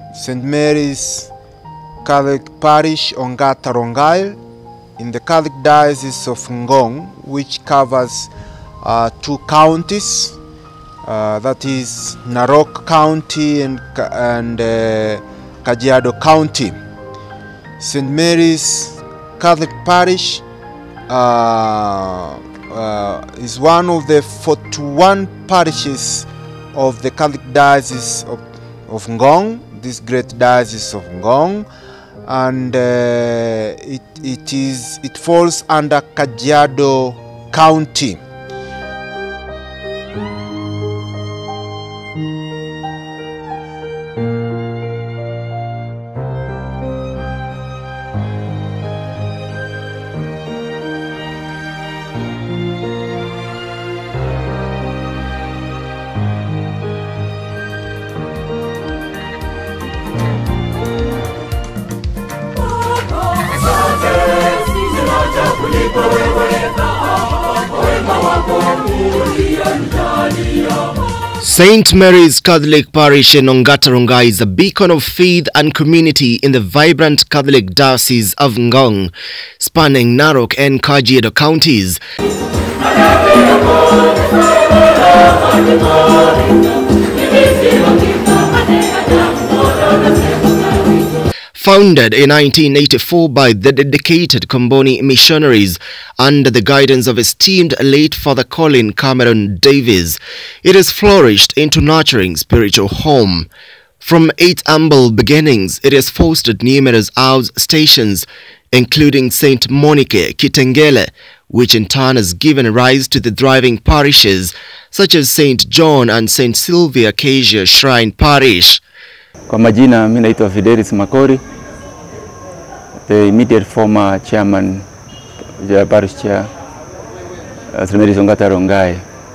St. Mary's Catholic Parish, Ongata Rongai, in the Catholic Diocese of Ngong, which covers uh, two counties, uh, that is Narok County and, Ka- and uh, Kajiado County. St. Mary's Catholic Parish uh, uh, is one of the 41 parishes of the Catholic Diocese of, of Ngong, this great diocese of Ngong, and uh, it, it is it falls under Kajiado County. St. Mary's Catholic Parish in Ongataronga is a beacon of faith and community in the vibrant Catholic Diocese of Ngong, spanning Narok and Kajiado counties. Founded in 1984 by the dedicated Comboni missionaries under the guidance of esteemed late Father Colin Cameron Davies, it has flourished into nurturing spiritual home. From its humble beginnings, it has fostered numerous house stations, including St. Monique Kitengele, which in turn has given rise to the thriving parishes such as St. John and St. Sylvia Acacia Shrine Parish. Kwa majina mi naitwa Fidelis Makori, the immediate former chairman, the parish chair, uh, St. Mary's Ongata Rongai.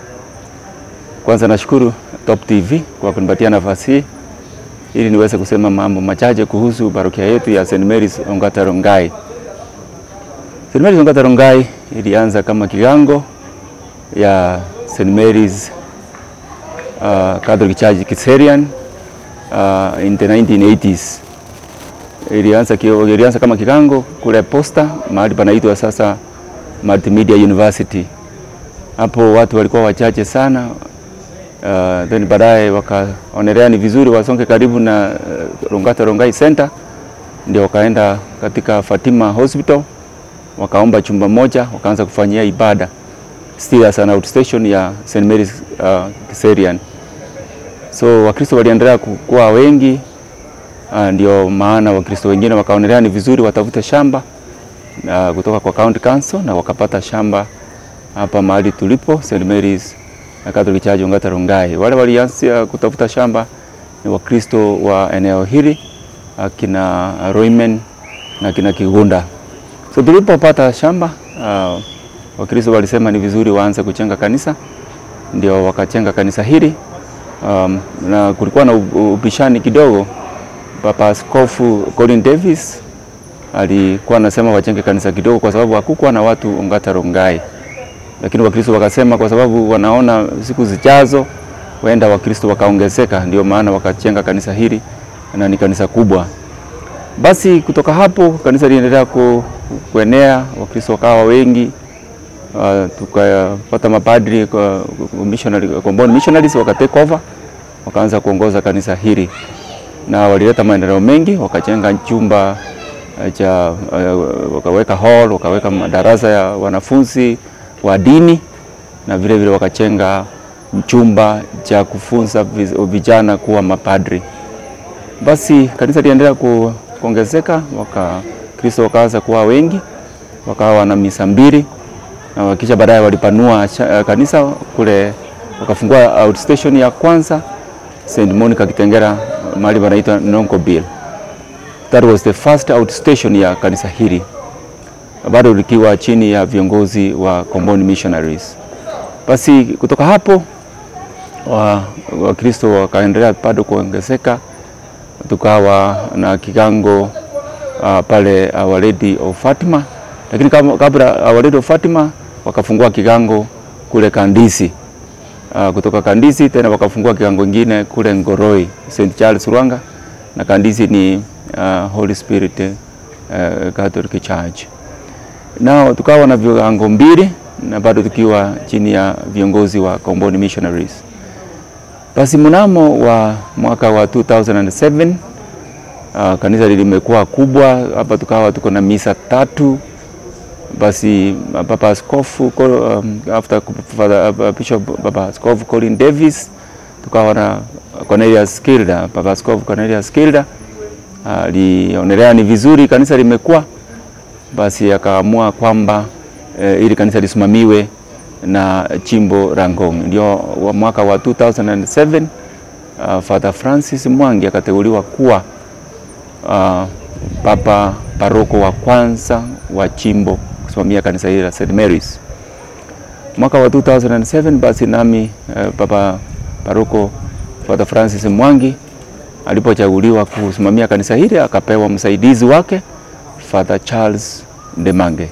Kwanza nashukuru Top TV kwa kunipatia nafasi hii ili niweze kusema mambo machache kuhusu parokia yetu ya St. Mary's Ongata Rongai. St. Mary's Ongata Rongai ilianza kama kigango ya St. Mary's uh, Catholic Church Kiserian uh, in the 1980s. Ilianza, kio- ilianza kama kigango kule Posta, mahali panaitwa sasa Multimedia University. Hapo watu walikuwa wachache sana uh, then baadaye wakaonelea ni vizuri wasonge karibu na uh, Rongata Rongai Center, ndio wakaenda katika Fatima Hospital wakaomba chumba moja, wakaanza kufanyia ibada still as an outstation ya St Mary's uh, Kiserian. So Wakristo waliendelea kuwa wengi, uh, ndio maana Wakristo wengine wakaonelea ni vizuri watafute shamba uh, kutoka kwa county council na wakapata shamba hapa mahali tulipo St Mary's na Catholic Church Ongata Rongai. Wale walianzia kutafuta shamba ni Wakristo wa eneo hili akina Roimen na kina Kigunda. So tulipopata shamba uh, Wakristo walisema ni vizuri waanze kujenga kanisa, ndio wakachenga kanisa hili um, na kulikuwa na u- ubishani kidogo. Papa Askofu Colin Davis alikuwa anasema wachenge kanisa kidogo kwa sababu hakukuwa na watu Ongata Rongai, lakini Wakristo wakasema kwa sababu wanaona siku zijazo huenda Wakristo wakaongezeka, ndio maana wakachenga kanisa hili na ni kanisa kubwa. Basi kutoka hapo kanisa liliendelea ku, kuenea, Wakristo wakawa wengi uh, tukapata mapadri kwa kwa missionary, Comboni missionaries waka take over wakaanza kuongoza kanisa hili na walileta maendeleo mengi, wakajenga chumba uh, cha uh, wakaweka hall, wakaweka madarasa ya wanafunzi wa dini na vile vile wakajenga chumba cha kufunza viz- vijana kuwa mapadri. Basi kanisa liendelea ku, kuongezeka, Wakristo wakaanza kuwa wengi, wakawa na misa mbili na wakisha baadaye walipanua cha- eh, kanisa kule, wakafungua outstation ya kwanza St Monica Kitengera, mahali panaitwa Nonkobil. That was the first outstation ya kanisa hili, bado likiwa chini ya viongozi wa Comboni Missionaries. Basi kutoka hapo wa Wakristo wakaendelea bado kuongezeka, tukawa na kigango uh, pale Our Lady of Fatima, lakini kama- kabla Our Lady of Fatima wakafungua kigango kule Kandisi. Uh, kutoka Kandisi tena wakafungua kigango ingine kule Ngoroi, St Charles Rwanga, na kanisa ni uh, Holy Spirit uh, Catholic Church. Nao tukawa na viwango mbili na bado tukiwa chini ya viongozi wa Komboni Missionaries. Basi mnamo wa mwaka wa 2007 uh, kanisa limekuwa kubwa hapa, tukawa tuko na misa tatu. Basi Baba Askofu um, after Father, uh, Bishop Baba Askofu Colin Davis tukawa na Cornelius Kilda, Baba Askofu Cornelius Kilda alionelea uh, ni vizuri kanisa limekuwa, basi akaamua kwamba uh, ili kanisa lisimamiwe na chimbo la Ngong. Ndio wa mwaka wa 2007 uh, Father Francis Mwangi akateuliwa kuwa uh, papa paroko wa kwanza wa chimbo kusimamia kanisa hili la St Mary's. Mwaka wa 2007 basi nami uh, papa paroko Father Francis Mwangi alipochaguliwa kusimamia kanisa hili akapewa msaidizi wake Father Charles Demange.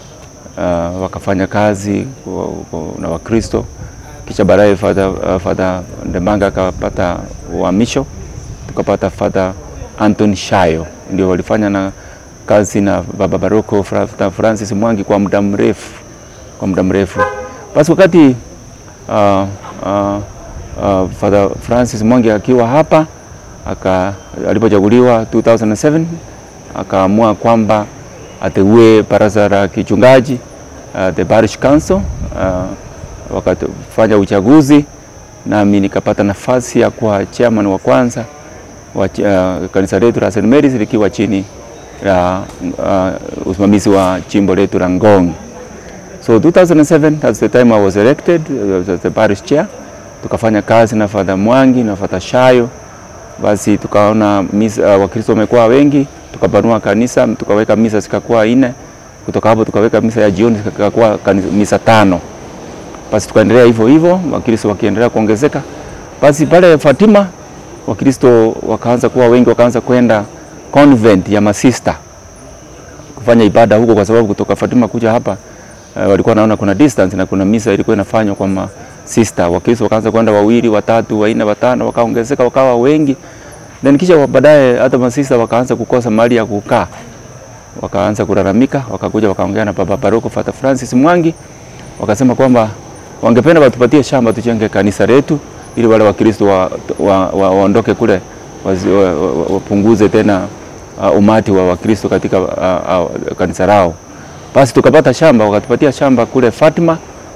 Uh, wakafanya kazi na Wakristo, kisha baadaye Father, uh, Father Demange akapata uhamisho, tukapata Father Anton Shayo, ndio walifanya na kazi na Baba Baroko Father Francis Mwangi kwa muda mrefu, kwa muda mrefu. Basi wakati uh, uh, uh, Father Francis Mwangi akiwa hapa aka alipochaguliwa 2007 akaamua kwamba ateue baraza la kichungaji uh, the parish council uh, wakafanya uchaguzi, nami nikapata nafasi ya kuwa chairman wa kwanza wa uh, kanisa letu la St Mary's likiwa chini ya uh, usimamizi wa chimbo letu la Ngong. So 2007 that's the time I was elected uh, as the parish chair. Tukafanya kazi na Father Mwangi na Father Shayo, basi tukaona misa, uh, Wakristo wamekuwa wengi, tukapanua kanisa, tukaweka misa zikakuwa nne. Kutoka hapo tukaweka misa ya jioni zikakuwa misa tano. Basi tukaendelea hivyo hivyo, Wakristo wakiendelea kuongezeka. Basi pale Fatima Wakristo wakaanza kuwa wengi, wakaanza kwenda convent ya masista kufanya ibada huko, kwa sababu kutoka Fatima kuja hapa uh, walikuwa naona kuna distance na kuna misa ilikuwa inafanywa kwa masista. Wakristo wakaanza kwenda wawili, watatu, wanne, watano, wakaongezeka wakawa wengi. Then kisha baadaye hata masista wakaanza kukosa mahali ya kukaa, wakaanza kulalamika, wakakuja wakaongea na Baba Paroko Father Francis Mwangi, wakasema kwamba wangependa watupatie shamba tujenge kanisa letu ili wale Wakristo waondoke wa, wa, wa kule wapunguze wa, wa, tena uh, umati wa Wakristo katika uh, uh, kanisa lao. Basi tukapata shamba, wakatupatia shamba kule Fatima.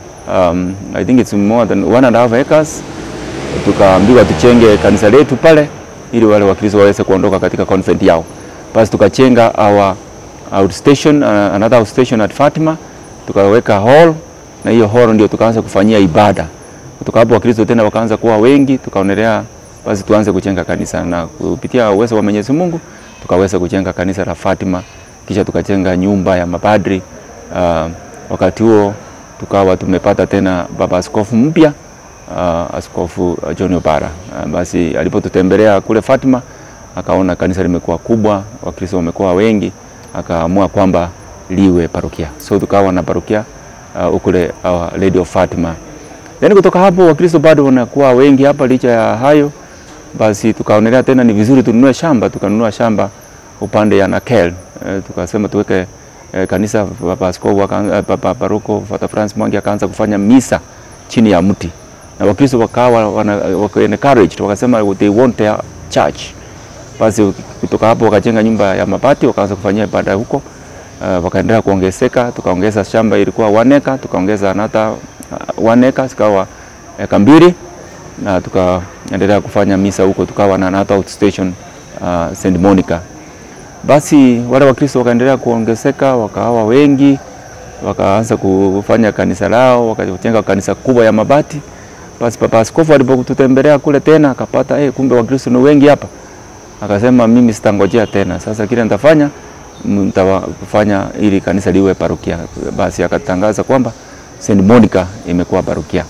Um, I think it's more than one and a half acres. Tukaambiwa tuchenge kanisa letu pale ili wale Wakristo waweze kuondoka katika convent yao. Basi tukachenga our outstation, uh, another outstation at Fatima, tukaweka hall na hiyo hall ndio tukaanza kufanyia ibada kutoka hapo Wakristo tena wakaanza kuwa wengi, tukaonelea basi tuanze kujenga kanisa, na kupitia uwezo wa Mwenyezi Mungu tukaweza kujenga kanisa la Fatima, kisha tukajenga nyumba ya mapadri. Uh, wakati huo tukawa tumepata tena baba askofu mpya uh, askofu John Obara. Uh, basi alipotutembelea kule Fatima akaona kanisa limekuwa kubwa, Wakristo wamekuwa wengi, akaamua kwamba liwe parokia, so tukawa na parokia uh, ukule uh, Lady of Fatima Yaani kutoka hapo Wakristo bado wanakuwa wengi hapa. Licha ya hayo, basi tukaonelea tena ni vizuri tununue shamba. Tukanunua shamba upande ya Nakel. E, tukasema tuweke e, kanisa. Baba askofu Baba Paroko Father Francis Mwangi akaanza kufanya misa chini ya mti, na Wakristo wakawa wana, waka encouraged wakasema they want their church. Basi kutoka hapo wakajenga nyumba ya mabati wakaanza kufanyia ibada huko. Uh, wakaendelea kuongezeka, tukaongeza shamba ilikuwa one acre, tukaongeza another one acre zikawa eka mbili na tukaendelea kufanya misa huko, tukawa na another outstation uh, St Monica. Basi wale Wakristo wakaendelea kuongezeka, wakawa wengi, wakaanza kufanya kanisa lao, wakajenga kanisa kubwa ya mabati. Basi Papa Askofu alipotutembelea kule tena akapata eh, kumbe Wakristo ni wengi hapa, akasema mimi sitangojea tena, sasa kile nitafanya mtafanya ili kanisa liwe parokia. Basi akatangaza kwamba St Monica imekuwa parokia.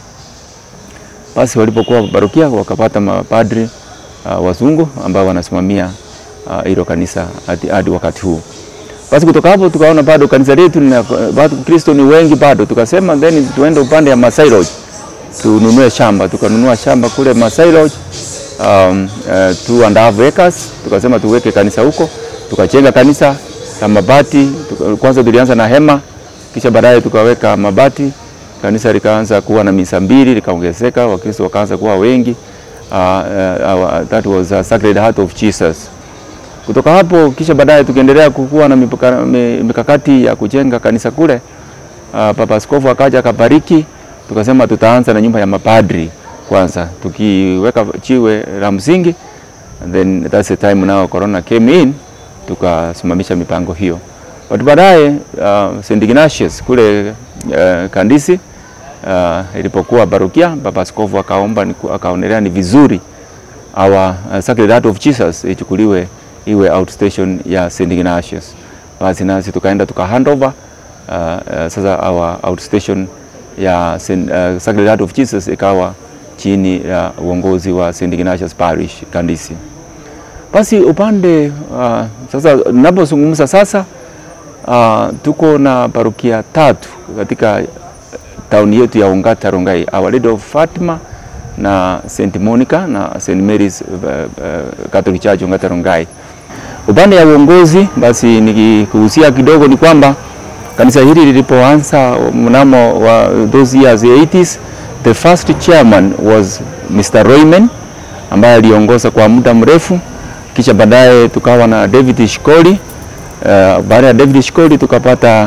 Basi walipokuwa parokia wakapata mapadri uh, wazungu ambao wanasimamia hilo uh, kanisa hadi wakati huu. Basi kutoka hapo tukaona bado kanisa letu na bado Kristo ni wengi bado, tukasema then tuende upande ya Masai Lodge tununue shamba. Tukanunua shamba kule Masai Lodge um, uh, two and a half acres, tukasema tuweke kanisa huko, tukajenga kanisa la mabati. Tuka, kwanza tulianza na hema, kisha baadaye tukaweka mabati. Kanisa likaanza kuwa na misa mbili, likaongezeka, Wakristo wakaanza kuwa wengi. Uh, uh, that was uh, Sacred Heart of Jesus. Kutoka hapo kisha baadaye tukiendelea kukuwa na mipaka, mikakati ya kujenga kanisa kule. Uh, Papa Askofu akaja akabariki, tukasema tutaanza na nyumba ya mapadri kwanza, tukiweka chiwe la msingi, and then that's the time now corona came in, tukasimamisha mipango hiyo. But baadaye uh, St Ignatius kule uh, Kandisi uh, ilipokuwa barukia, Papa Askofu akaomba akaonelea ni vizuri our uh, Sacred Heart of Jesus ichukuliwe iwe outstation ya St Ignatius. Basi nasi tukaenda tuka handover uh, uh, sasa our outstation ya Saint, uh, Sacred Heart of Jesus ikawa chini ya uongozi wa St Ignatius Parish Kandisi. Basi upande uh, sasa ninapozungumza sasa uh, tuko na parokia tatu katika tauni yetu ya Ongata Rongai, Our Lady of Fatima na St Monica na St Mary's uh, uh, Catholic Church Ongata Rongai. Upande ya uongozi basi nikikuhusia kidogo ni kwamba kanisa hili lilipoanza mnamo wa those years 80s, the first chairman was Mr. Royman ambaye aliongoza kwa muda mrefu, kisha baadaye tukawa na David Shikoli. Uh, baada ya David Shikoli tukapata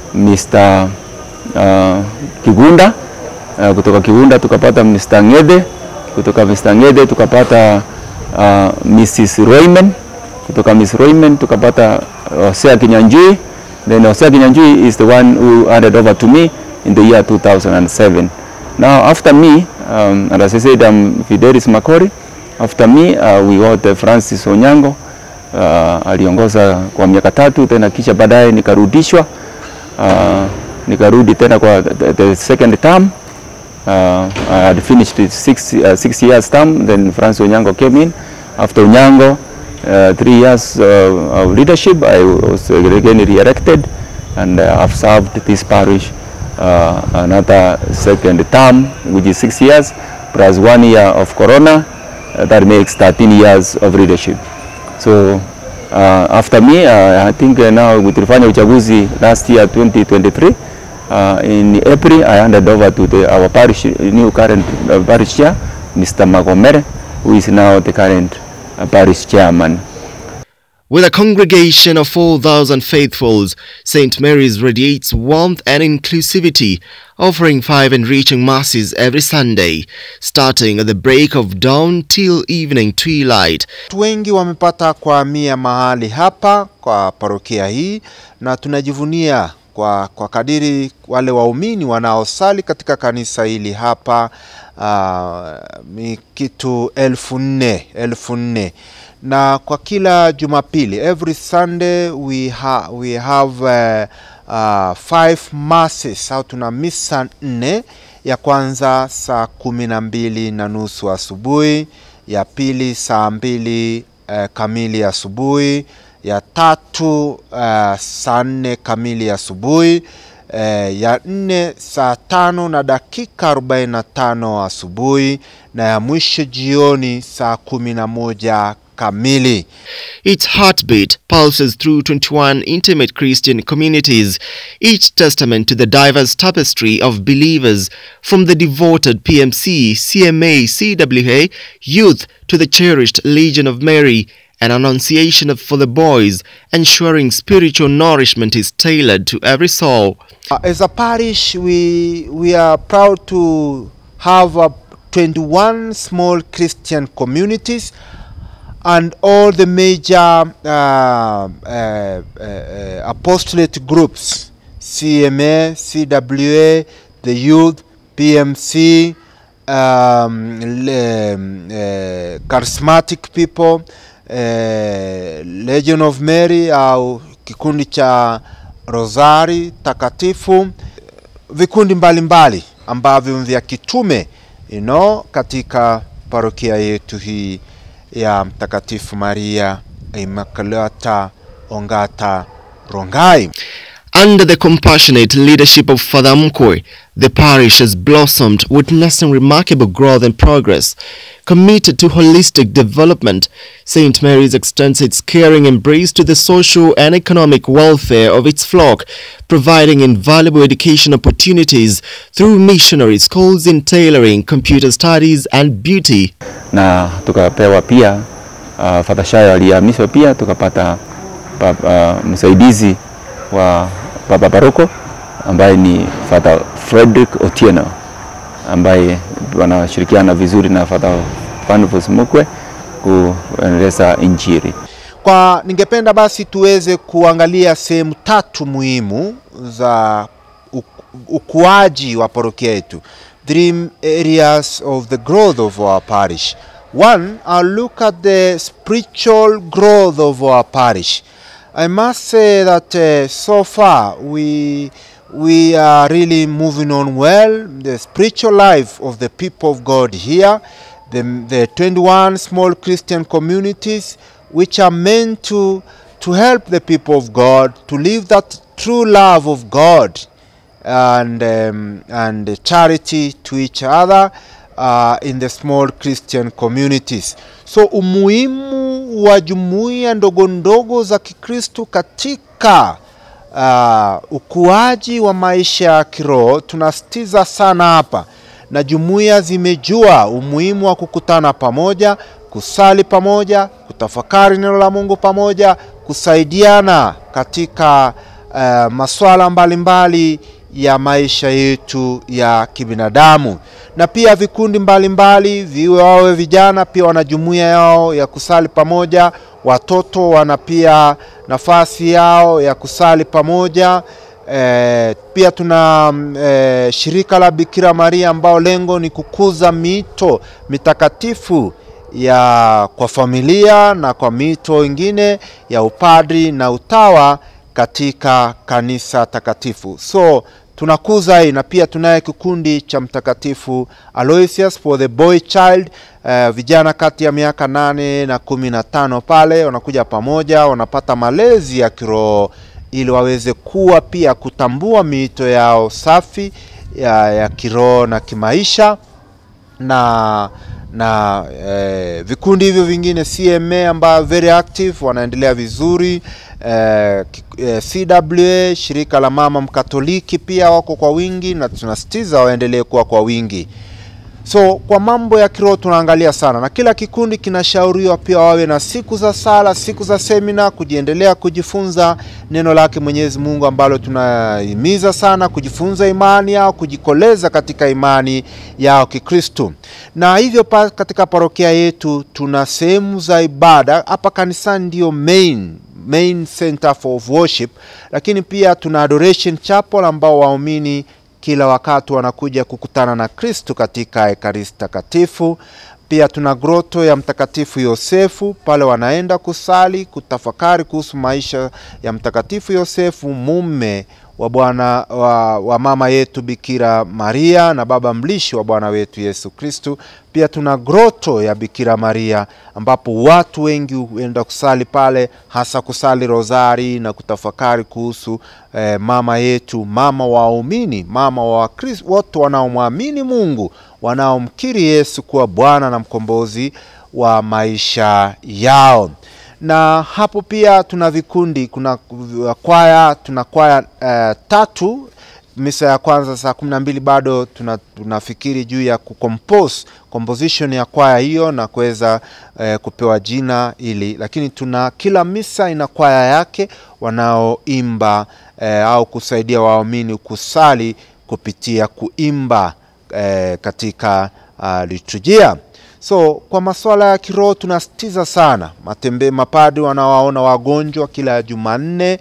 Mr. uh, Kigunda uh, kutoka Kigunda tukapata Mr. Ngede, kutoka Mr. Ngede tukapata uh, Mrs. Royman kutoka Miss Royman tukapata Hosea Kinyanjui. Then Hosea Kinyanjui is the one who handed over to me in the year 2007. Now after me, um, and as I said, I'm Fidelis Makori. After me, uh, we got uh, Francis Onyango. Uh, aliongoza kwa miaka tatu tena kisha baadaye nikarudishwa uh, nikarudi tena kwa the, the second term uh, I had finished six, uh, six years term then Francis Onyango came in after Onyango uh, three years uh, of leadership. I was again re-elected and uh, I've served this parish uh, another second term, which is six years, plus one year of Corona. Uh, that makes 13 years of leadership. So uh, after me, uh, I think uh, now with tulifanya uchaguzi last year 2023 uh, in April I handed over to the, our parish new current uh, parish chair, Mr. Magomere, who is now the current uh, parish chairman. With a congregation of 4,000 faithfuls, St. Mary's radiates warmth and inclusivity, offering five enriching masses every Sunday, starting at the break of dawn till evening twilight. Watu wengi wamepata kuhamia mahali hapa kwa parokia hii na tunajivunia kwa, kwa kadiri wale waumini wanaosali katika kanisa hili hapa uh, ni kitu elfu nne elfu nne na kwa kila Jumapili every Sunday we, ha, we have uh, uh, five masses au tuna misa nne. Ya kwanza saa kumi na mbili na nusu asubuhi, ya pili saa mbili uh, kamili asubuhi, ya tatu uh, saa nne kamili asubuhi uh, ya nne saa tano na dakika arobaini na tano asubuhi na ya mwisho jioni saa kumi na moja kamili. Its heartbeat pulses through 21 intimate Christian communities, each testament to the diverse tapestry of believers from the devoted PMC, CMA, CWA, youth to the cherished Legion of Mary, an annunciation of for the boys, ensuring spiritual nourishment is tailored to every soul. Uh, as a parish, we, we are proud to have uh, 21 small Christian communities and all the major uh, uh, uh, uh, apostolate groups CMA, CWA, the youth, PMC, um, le- um, uh, charismatic people, uh, Legion of Mary au kikundi cha Rosari takatifu, vikundi mbalimbali mbali ambavyo vya kitume you know, katika parokia yetu hii ya Mtakatifu Maria Immaculata Ongata Rongai. Under the compassionate leadership of Father Mkwe, the parish has blossomed, witnessing remarkable growth and progress. Committed to holistic development, St. Mary's extends its caring embrace to the social and economic welfare of its flock, providing invaluable education opportunities through missionary schools in tailoring, computer studies and beauty. na tukapewa pia uh, Father Shayo alihamishwa pia tukapata pa, uh, msaidizi wa baba paroko ambaye ni Father Frederick Otieno ambaye wanashirikiana vizuri na Father Panfus Mukwe kuendeleza injili. Kwa ningependa basi tuweze kuangalia sehemu tatu muhimu za u- ukuaji wa parokia yetu. Three areas of the growth of our parish. One, I'll look at the spiritual growth of our parish. I must say that uh, so far we we are really moving on well. The spiritual life of the people of God here, the, the 21 small Christian communities, which are meant to to help the people of God to live that true love of God and um, and charity to each other uh, in the small Christian communities. So umuhimu wa jumuiya ndogo ndogo za Kikristo katika uh, ukuaji wa maisha ya kiroho tunasitiza sana hapa, na jumuiya zimejua umuhimu wa kukutana pamoja, kusali pamoja, kutafakari neno la Mungu pamoja, kusaidiana katika uh, masuala mbalimbali ya maisha yetu ya kibinadamu na pia vikundi mbalimbali viwe wawe vijana pia wana jumuiya yao ya kusali pamoja watoto wana pia nafasi yao ya kusali pamoja e, pia tuna e, shirika la Bikira Maria ambao lengo ni kukuza mito mitakatifu ya kwa familia na kwa mito ingine ya upadri na utawa katika kanisa takatifu. So tunakuza hii na pia tunaye kikundi cha mtakatifu Aloysius for the boy child. Uh, vijana kati ya miaka nane na kumi na tano pale wanakuja pamoja, wanapata malezi ya kiroho ili waweze kuwa pia kutambua miito yao safi ya, ya kiroho na kimaisha na na eh, vikundi hivyo vingine CMA ambayo very active wanaendelea vizuri eh, ki- eh, CWA shirika la mama mkatoliki pia wako kwa wingi na tunasitiza waendelee kuwa kwa wingi so kwa mambo ya kiroho tunaangalia sana na kila kikundi kinashauriwa pia wawe na siku za sala siku za semina kujiendelea kujifunza neno lake mwenyezi mungu ambalo tunahimiza sana kujifunza imani yao kujikoleza katika imani yao kikristu na hivyo pa, katika parokia yetu tuna sehemu za ibada hapa kanisani ndio main main center for of worship lakini pia tuna adoration chapel ambao waumini kila wakati wanakuja kukutana na Kristu katika ekaristi takatifu. Pia tuna groto ya Mtakatifu Yosefu, pale wanaenda kusali, kutafakari kuhusu maisha ya Mtakatifu Yosefu, mume wa Bwana wa, wa mama yetu Bikira Maria na baba mlishi wa Bwana wetu Yesu Kristu. Pia tuna groto ya Bikira Maria ambapo watu wengi huenda kusali pale, hasa kusali rozari na kutafakari kuhusu eh, mama yetu, mama wa waumini, mama wa Wakristo wote wanaomwamini Mungu, wanaomkiri Yesu kuwa Bwana na mkombozi wa maisha yao na hapo pia tuna vikundi kuna kwaya tuna kwaya uh, tatu misa ya kwanza saa kumi na mbili bado tuna, tunafikiri juu ya kucompose composition ya kwaya hiyo na kuweza eh, kupewa jina ili lakini tuna kila misa ina kwaya yake wanaoimba eh, au kusaidia waumini kusali kupitia kuimba eh, katika uh, liturujia so kwa masuala ya kiroho tunasitiza sana matembe mapadi wanawaona wagonjwa kila jumanne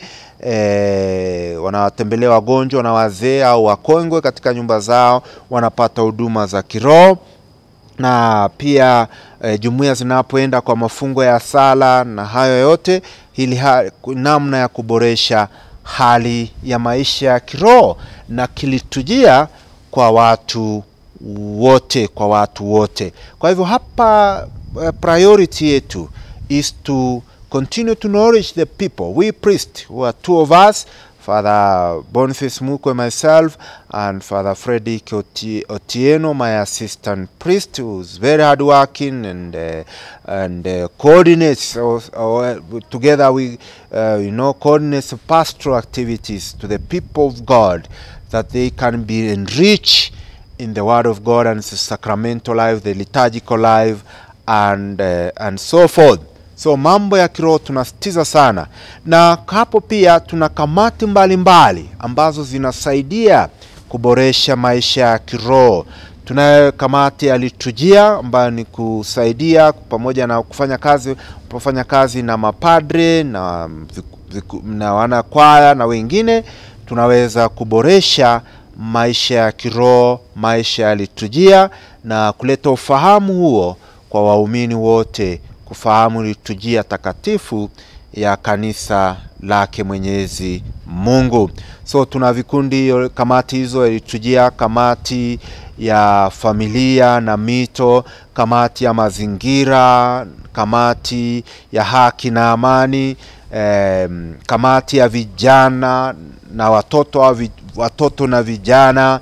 e, wanawatembelea wagonjwa na wazee au wakongwe katika nyumba zao wanapata huduma za kiroho na pia e, jumuiya zinapoenda kwa mafungo ya sala na hayo yote ili ha, namna ya kuboresha hali ya maisha ya kiroho na kilitujia kwa watu wote kwa watu wote kwa hivyo hapa uh, priority yetu is to continue to nourish the people we priest who are two of us Father Boniface Mukwe, myself, and Father Frederick Oti- Otieno, my assistant priest, who's very hardworking and uh, and uh, coordinates. So, uh, together we, uh, you know, coordinates pastoral activities to the people of God, that they can be enriched in the Word of God and the sacramental life, the liturgical life, and uh, and so forth. So mambo ya kiroho tunasitiza sana, na hapo pia tuna kamati mbalimbali mbali, ambazo zinasaidia kuboresha maisha ya kiroho. Tunayo kamati ya liturujia ambayo ni kusaidia pamoja na kufanya kazi kufanya kazi na mapadre na, viku- viku- na wanakwaya na wengine, tunaweza kuboresha maisha ya kiroho, maisha ya liturujia na kuleta ufahamu huo kwa waumini wote kufahamu liturujia takatifu ya kanisa lake Mwenyezi Mungu. So tuna vikundi, kamati hizo ya liturujia, kamati ya familia na mito, kamati ya mazingira, kamati ya haki na amani, em, kamati ya vijana na watoto au vi- watoto na vijana,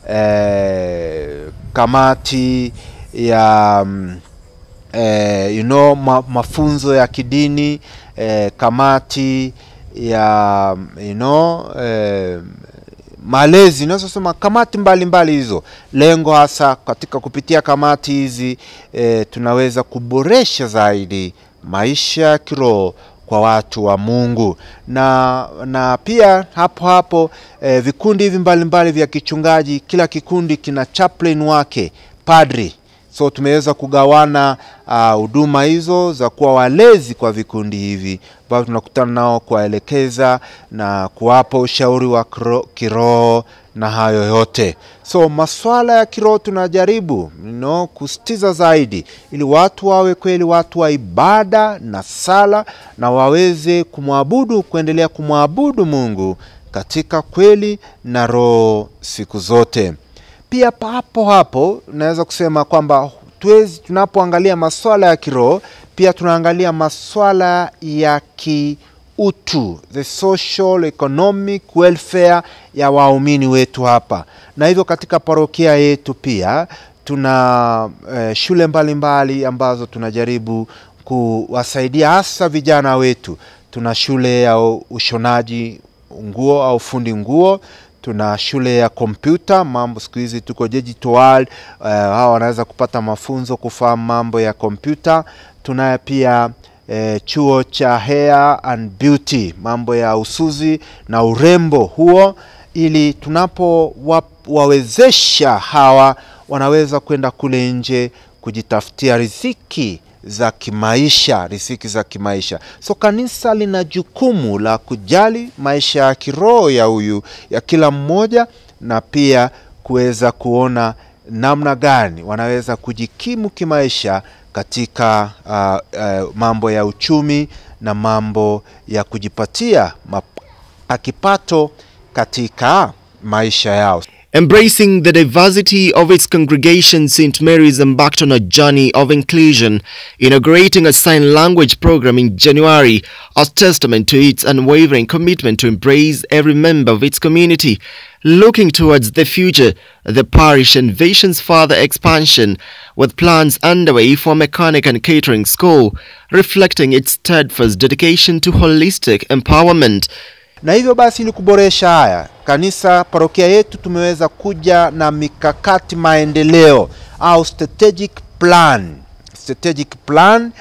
eh, kamati ya mm, eh, you know, ma, mafunzo ya kidini eh, kamati ya you know, eh, malezi naweza sema kamati mbalimbali hizo. Lengo hasa katika kupitia kamati hizi eh, tunaweza kuboresha zaidi maisha ya kiroho kwa watu wa Mungu na na pia hapo hapo eh, vikundi hivi mbalimbali vya kichungaji, kila kikundi kina chaplain wake padri so tumeweza kugawana ah, huduma hizo za kuwa walezi kwa vikundi hivi ambavyo tunakutana nao kuwaelekeza na kuwapa ushauri wa kiro- kiroho na hayo yote. So maswala ya kiroho tunajaribu you know, kusitiza zaidi ili watu wawe kweli watu wa ibada na sala na waweze kumwabudu, kuendelea kumwabudu Mungu katika kweli na roho siku zote. Pia papo hapo naweza kusema kwamba tuwezi, tunapoangalia maswala ya kiroho pia tunaangalia maswala ya kiutu, the social economic welfare ya waumini wetu hapa, na hivyo katika parokia yetu pia tuna eh, shule mbalimbali mbali ambazo tunajaribu kuwasaidia hasa vijana wetu. Tuna shule ya ushonaji nguo au fundi nguo tuna shule ya kompyuta mambo siku hizi tuko digital world uh, hawa wanaweza kupata mafunzo kufahamu mambo ya kompyuta tunaye pia eh, chuo cha hair and beauty mambo ya usuzi na urembo huo ili tunapowawezesha hawa wanaweza kwenda kule nje kujitafutia riziki za kimaisha, riziki za kimaisha. So kanisa lina jukumu la kujali maisha ya kiroho ya huyu ya kila mmoja, na pia kuweza kuona namna gani wanaweza kujikimu kimaisha katika uh, uh, mambo ya uchumi na mambo ya kujipatia map- kipato katika maisha yao. Embracing the diversity of its congregation, St. Mary's embarked on a journey of inclusion, inaugurating a sign language program in January as testament to its unwavering commitment to embrace every member of its community. Looking towards the future, the parish envisions further expansion with plans underway for mechanic and catering school, reflecting its steadfast dedication to holistic empowerment. na hivyo basi ili kuboresha haya kanisa parokia yetu tumeweza kuja na mikakati maendeleo au strategic plan strategic plan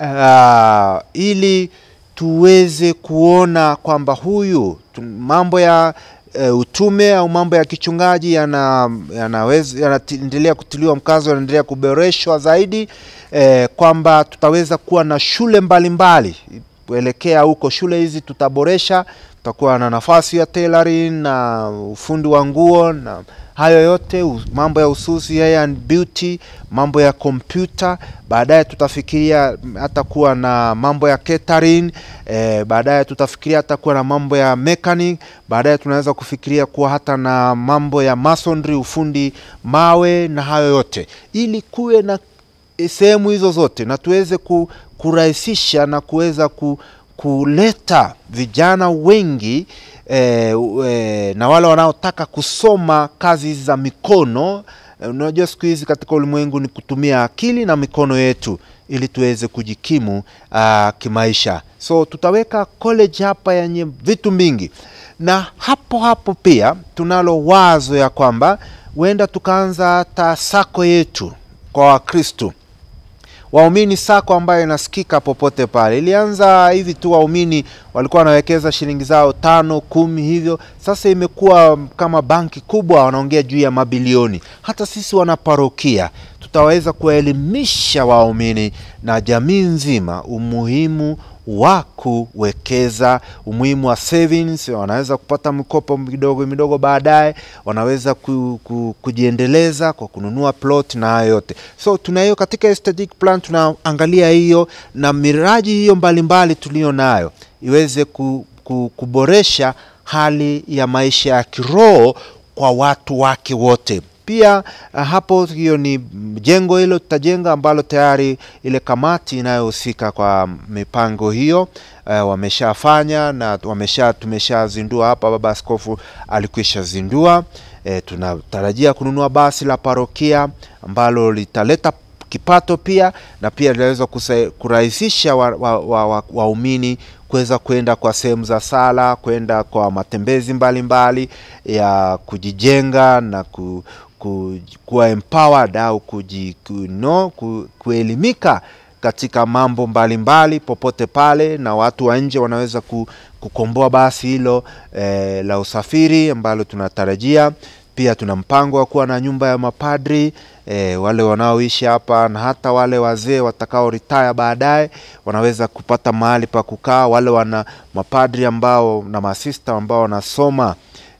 uh, ili tuweze kuona kwamba huyu tu, mambo ya uh, utume au mambo ya kichungaji yana- yanaweza yanaendelea kutiliwa mkazo yanaendelea kuboreshwa zaidi eh, kwamba tutaweza kuwa na shule mbalimbali kuelekea huko shule hizi tutaboresha tutakuwa na nafasi ya tailoring na ufundi wa nguo na hayo yote u- mambo ya ususi hair and beauty mambo ya kompyuta baadaye tutafikiria mm, hata kuwa na mambo ya catering eh, baadaye tutafikiria hata kuwa na mambo ya mechanic baadaye tunaweza kufikiria kuwa hata na mambo ya masonry ufundi mawe na hayo yote ili kuwe na sehemu hizo zote na tuweze ku, kurahisisha na kuweza ku, kuleta vijana wengi eh, eh, na wale wanaotaka kusoma kazi hizi za mikono. Eh, Unajua siku hizi katika ulimwengu ni kutumia akili na mikono yetu ili tuweze kujikimu uh, kimaisha. So tutaweka college hapa yenye vitu mingi, na hapo hapo pia tunalo wazo ya kwamba huenda tukaanza hata sako yetu kwa Wakristo waumini sako ambayo inasikika popote pale. Ilianza hivi tu, waumini walikuwa wanawekeza shilingi zao tano kumi hivyo, sasa imekuwa kama banki kubwa, wanaongea juu ya mabilioni. Hata sisi wanaparokia tutaweza kuwaelimisha waumini na jamii nzima umuhimu wa kuwekeza, umuhimu wa savings. Wanaweza kupata mikopo midogo midogo, baadaye wanaweza ku, ku, kujiendeleza kwa kununua plot na hayo yote. So tuna hiyo katika strategic plan, tunaangalia hiyo na miraji hiyo mbalimbali tuliyo nayo iweze ku, ku, kuboresha hali ya maisha ya kiroho kwa watu wake wote pia uh, hapo hiyo ni jengo hilo tutajenga ambalo tayari ile kamati inayohusika kwa mipango hiyo uh, wameshafanya na wamesha tumeshazindua hapa, baba askofu alikwisha zindua. E, tunatarajia kununua basi la parokia ambalo litaleta kipato pia na pia linaweza kusa- kurahisisha waumini wa, wa, wa, waumini kuweza kwenda kwa sehemu za sala, kwenda kwa matembezi mbalimbali ya kujijenga na ku, ku, kuwa empowered au kuji, ku, no, ku, kuelimika katika mambo mbalimbali popote pale, na watu wa nje wanaweza ku, kukomboa basi hilo eh, la usafiri ambalo tunatarajia. Pia tuna mpango wa kuwa na nyumba ya mapadri e, wale wanaoishi hapa na hata wale wazee watakao retire baadaye wanaweza kupata mahali pa kukaa. Wale wana mapadri ambao na masista ambao wanasoma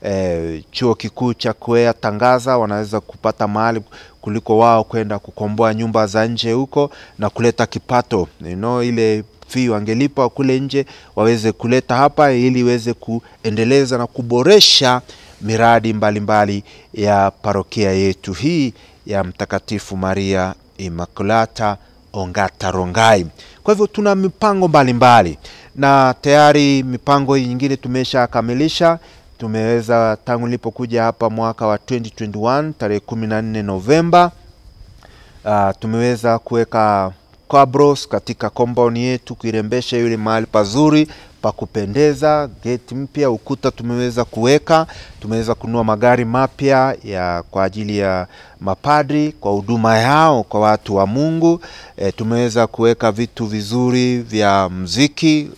e, chuo kikuu cha Kwea Tangaza wanaweza kupata mahali kuliko wao kwenda kukomboa nyumba za nje huko na kuleta kipato you know, ile fee wangelipa kule nje waweze kuleta hapa ili iweze kuendeleza na kuboresha miradi mbalimbali mbali ya parokia yetu hii ya Mtakatifu Maria Immaculata Ongata Rongai. Kwa hivyo tuna mipango mbalimbali mbali. Na tayari mipango hii nyingine tumeshakamilisha. Tumeweza tangu nilipokuja hapa mwaka wa 2021 tarehe 14 Novemba, uh, tumeweza kuweka cabros katika compound yetu kuirembesha yule mahali pazuri pa kupendeza, geti mpya, ukuta tumeweza kuweka. Tumeweza kununua magari mapya ya kwa ajili ya mapadri kwa huduma yao kwa watu wa Mungu. E, tumeweza kuweka vitu vizuri vya mziki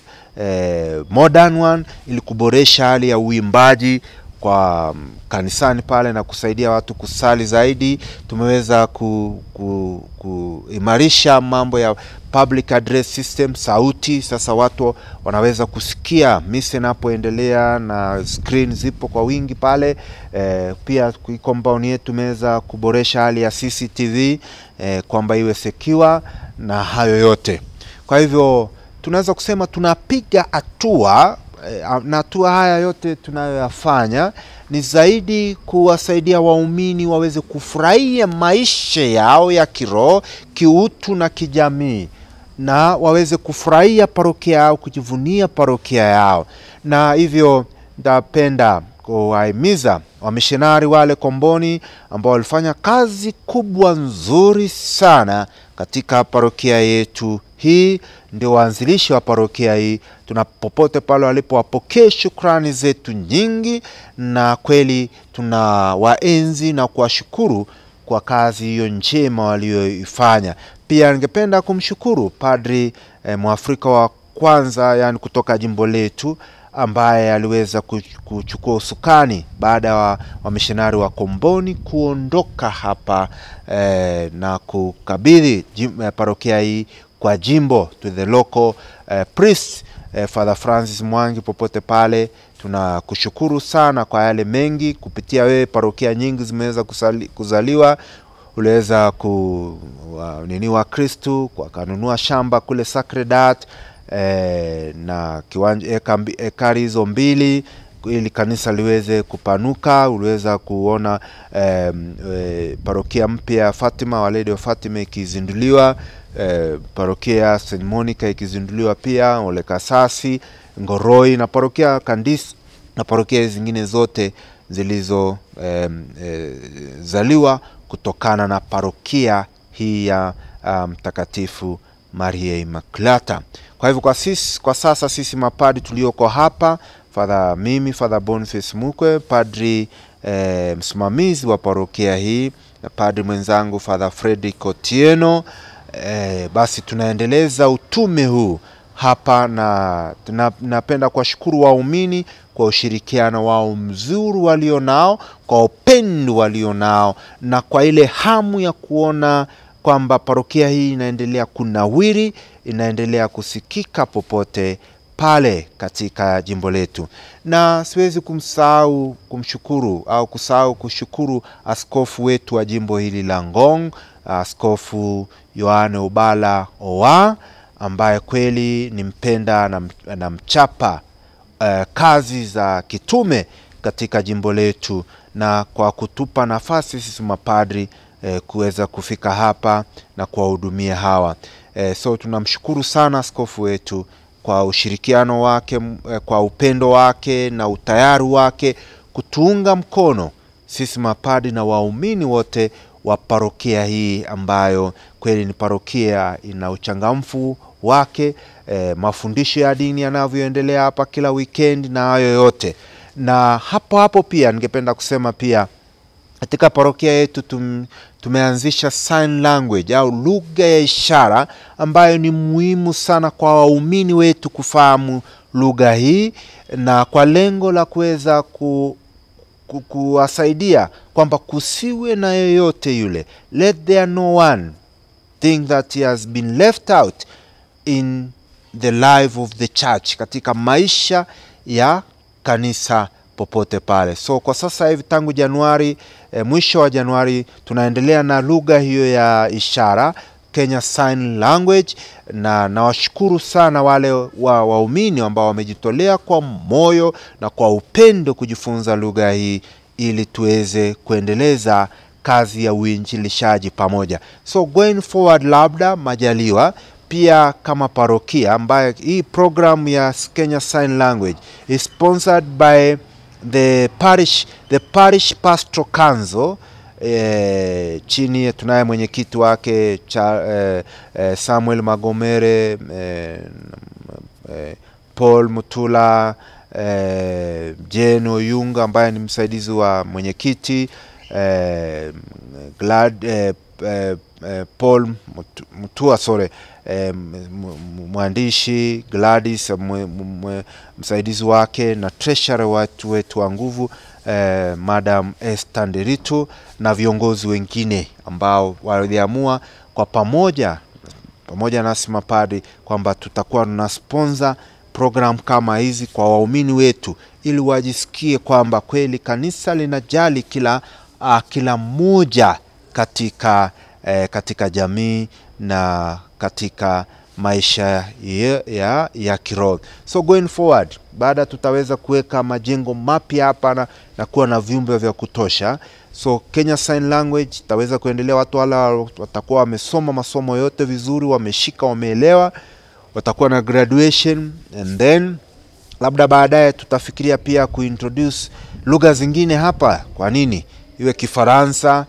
e, modern one ili kuboresha hali ya uimbaji kwa kanisani pale na kusaidia watu kusali zaidi. Tumeweza ku, ku, kuimarisha mambo ya public address system, sauti. Sasa watu wanaweza kusikia misa inapoendelea na screen zipo kwa wingi pale. E, pia compound yetu tumeweza kuboresha hali ya CCTV e, kwamba iwe secure na hayo yote. Kwa hivyo tunaweza kusema tunapiga hatua na hatua haya yote tunayoyafanya ni zaidi kuwasaidia waumini waweze kufurahia maisha yao ya kiroho, kiutu na kijamii, na waweze kufurahia parokia yao, kujivunia parokia yao. Na hivyo ndapenda kuwahimiza wamishonari wale Komboni ambao walifanya kazi kubwa nzuri sana katika parokia yetu hii ndio waanzilishi wa parokia hii. Tuna popote pale walipo, wapokee shukrani zetu nyingi, na kweli tuna waenzi na kuwashukuru kwa kazi hiyo njema walioifanya. Pia ningependa kumshukuru padri eh, mwafrika wa kwanza, yani kutoka jimbo letu ambaye aliweza kuchukua usukani baada ya wamishonari wa, wa Komboni kuondoka hapa eh, na kukabidhi eh, parokia hii kwa jimbo to the local uh, priest uh, Father Francis Mwangi popote pale. Tunakushukuru sana kwa yale mengi, kupitia wewe parokia nyingi zimeweza kuzaliwa. Uliweza ku uh, nini wa Kristu wakanunua shamba kule Sacred Heart eh, na kiwanja ekari hizo mbili ili kanisa liweze kupanuka. Uliweza kuona eh, eh, parokia mpya ya Fatima, Our Lady of Fatima ikizinduliwa, eh, parokia St Monica ikizinduliwa pia, Ole Kasasi, Ngoroi na parokia Kandis na parokia zingine zote zilizo eh, eh, zaliwa kutokana na parokia hii ya ah, Mtakatifu Maria Immaculata. Kwa hivyo kwa sisi, kwa sasa sisi mapadi tulioko hapa Father, mimi Father Boniface Mukwe, padri eh, msimamizi wa parokia hii na padri mwenzangu Father Fredrick Otieno eh, basi tunaendeleza utume huu hapa na tuna- napenda kuwashukuru waumini kwa ushirikiano wao mzuri walio nao, kwa upendo walio nao na kwa ile hamu ya kuona kwamba parokia hii inaendelea kunawiri, inaendelea kusikika popote pale katika jimbo letu, na siwezi kumsahau kumshukuru au kusahau kushukuru askofu wetu wa jimbo hili la Ngong, Askofu Yohane Ubala Owa ambaye kweli ni mpenda na, na mchapa eh, kazi za kitume katika jimbo letu na kwa kutupa nafasi sisi mapadri eh, kuweza kufika hapa na kuwahudumia hawa eh, so tunamshukuru sana askofu wetu kwa ushirikiano wake m- eh, kwa upendo wake na utayari wake kutuunga mkono sisi mapadi na waumini wote wa parokia hii ambayo kweli ni parokia ina uchangamfu wake eh, mafundisho ya dini yanavyoendelea hapa kila weekend na hayo yote na hapo hapo pia ningependa kusema pia katika parokia yetu tum, tumeanzisha sign language au lugha ya ishara ambayo ni muhimu sana kwa waumini wetu kufahamu lugha hii na kwa lengo la kuweza ku, ku, kuwasaidia kwamba kusiwe na yoyote yule let there no one think that he has been left out in the life of the church katika maisha ya kanisa popote pale so kwa sasa hivi tangu januari eh, mwisho wa januari tunaendelea na lugha hiyo ya ishara kenya sign language na nawashukuru sana wale wa waumini ambao wamejitolea kwa moyo na kwa upendo kujifunza lugha hii ili tuweze kuendeleza kazi ya uinjilishaji pamoja so going forward labda majaliwa pia kama parokia ambayo hii program ya Kenya Sign Language is sponsored by the parish, the parish pastoral council eh, chini tunaye mwenyekiti wake cha, eh, eh, Samuel Magomere eh, eh, Paul Mutula eh, Jane Oyunga ambaye ni msaidizi wa mwenyekiti eh, Glad, eh, eh, eh, Paul Mutu- Mutua sorry eh, m- m- mwandishi Gladys mwe, mwe, msaidizi wake na treasurer watu wetu wa nguvu eh, Madam Esther Nderitu na viongozi wengine ambao waliamua kwa pamoja pamoja nasi mapadri kwamba tutakuwa tuna sponsor program kama hizi kwa waumini wetu ili wajisikie kwamba kweli kanisa linajali kila uh, kila mmoja katika eh, katika jamii na katika maisha ya, ya, ya kiroho so going forward baada tutaweza kuweka majengo mapya hapa na, na kuwa na vyumba vya kutosha so Kenya Sign Language itaweza kuendelea watu wala watakuwa wamesoma masomo yote vizuri wameshika wameelewa watakuwa na graduation and then labda baadaye tutafikiria pia kuintroduce lugha zingine hapa kwa nini iwe kifaransa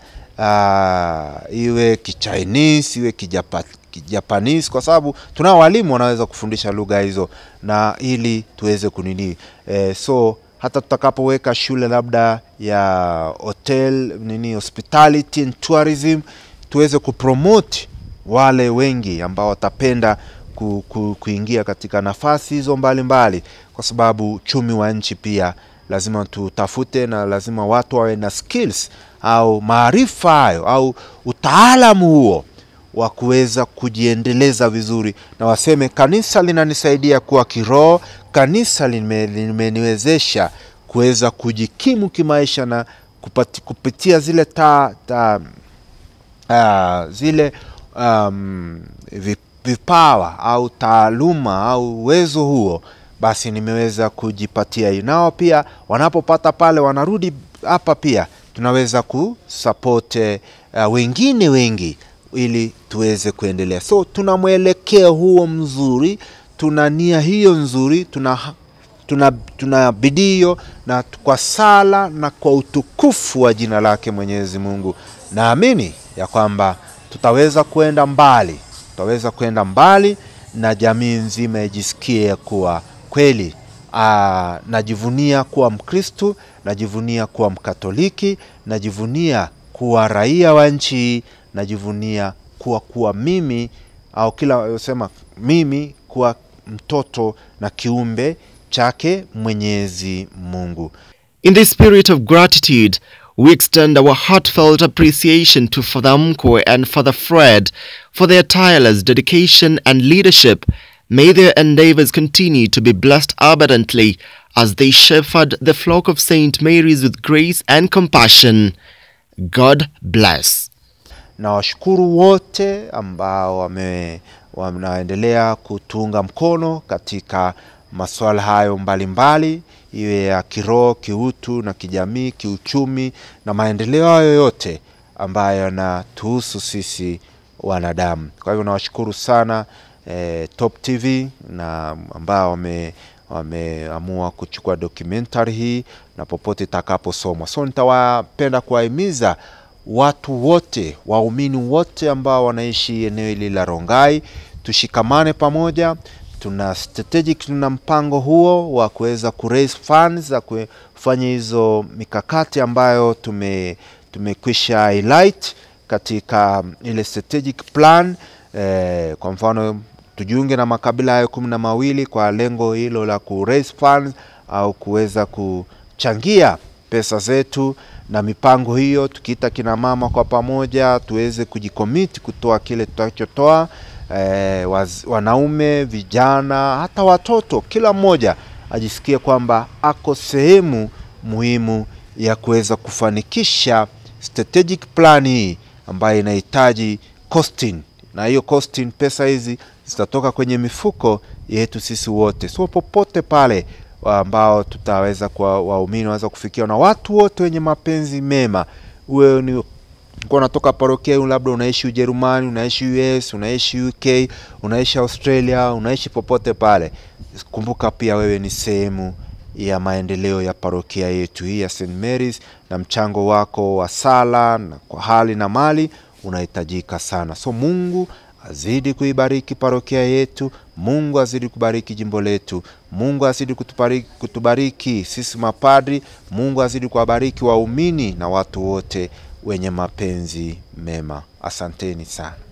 uh, iwe kichinese iwe kijapa, kijapanese kwa sababu tunao walimu wanaweza kufundisha lugha hizo na ili tuweze kunini eh, so hata tutakapoweka shule labda ya hotel nini hospitality and tourism tuweze kupromote wale wengi ambao watapenda ku, ku, kuingia katika nafasi hizo mbalimbali mbali, kwa sababu uchumi wa nchi pia lazima tutafute na lazima watu wawe na skills au maarifa hayo au utaalamu huo wa kuweza kujiendeleza vizuri na waseme kanisa linanisaidia kuwa kiroho kanisa lime- limeniwezesha kuweza kujikimu kimaisha na kupati, kupitia zile ta, ta, uh, zile um, vi- vipawa au taaluma au uwezo huo basi nimeweza kujipatia hii. Nao pia wanapopata pale wanarudi hapa pia tunaweza kusupport uh, wengine wengi ili tuweze kuendelea. So tuna mwelekeo huo mzuri, tuna nia hiyo nzuri, tuna tuna, tuna bidii hiyo, na kwa sala na kwa utukufu wa jina lake Mwenyezi Mungu, naamini ya kwamba tutaweza kwenda mbali, tutaweza kwenda mbali na jamii nzima ijisikie kuwa kweli aa, najivunia kuwa Mkristu, najivunia kuwa Mkatoliki, najivunia kuwa raia wa nchi hii, najivunia kuwa kuwa mimi au kila sema mimi kuwa mtoto na kiumbe chake Mwenyezi Mungu. In the spirit of gratitude, we extend our heartfelt appreciation to Father Mkwe and Father Fred for their tireless dedication and leadership. May their endeavors continue to be blessed abundantly as they shepherd the flock of St. Mary's with grace and compassion. God bless. na washukuru wote ambao wame wanaendelea kutunga mkono katika masuala hayo mbalimbali, iwe ya kiroho, kiutu na kijamii, kiuchumi na maendeleo hayo yote ambayo yanatuhusu sisi wanadamu. Kwa hivyo nawashukuru sana eh, Top TV na ambao wame wameamua kuchukua documentary hii na popote itakaposomwa. So nitawapenda kuwahimiza watu wote, waumini wote ambao wanaishi eneo hili la Rongai, tushikamane pamoja. Tuna strategic, tuna mpango huo wa kuweza ku raise funds za kufanya hizo mikakati ambayo tume tumekwisha highlight katika ile strategic plan eh, kwa mfano tujiunge na makabila hayo kumi na mawili kwa lengo hilo la ku raise funds au kuweza kuchangia pesa zetu na mipango hiyo, tukiita kina mama kwa pamoja tuweze kujikomiti kutoa kile tutachotoa. Eh, waz, wanaume, vijana, hata watoto, kila mmoja ajisikie kwamba ako sehemu muhimu ya kuweza kufanikisha strategic plan hii ambayo inahitaji costing, na hiyo costing, pesa hizi zitatoka kwenye mifuko yetu sisi wote, so popote pale ambao tutaweza kwa waumini waweza kufikia na watu wote wenye mapenzi mema, uwe ni kwa unatoka parokia, labda unaishi Ujerumani, unaishi US, unaishi UK, unaishi Australia, unaishi popote pale, kumbuka pia wewe ni sehemu ya maendeleo ya parokia yetu hii ya St Mary's, na mchango wako wa sala na kwa hali na mali unahitajika sana. So Mungu azidi kuibariki parokia yetu, Mungu azidi kubariki jimbo letu, Mungu azidi kutubariki, kutubariki sisi mapadri, Mungu azidi kuwabariki waumini na watu wote wenye mapenzi mema. Asanteni sana.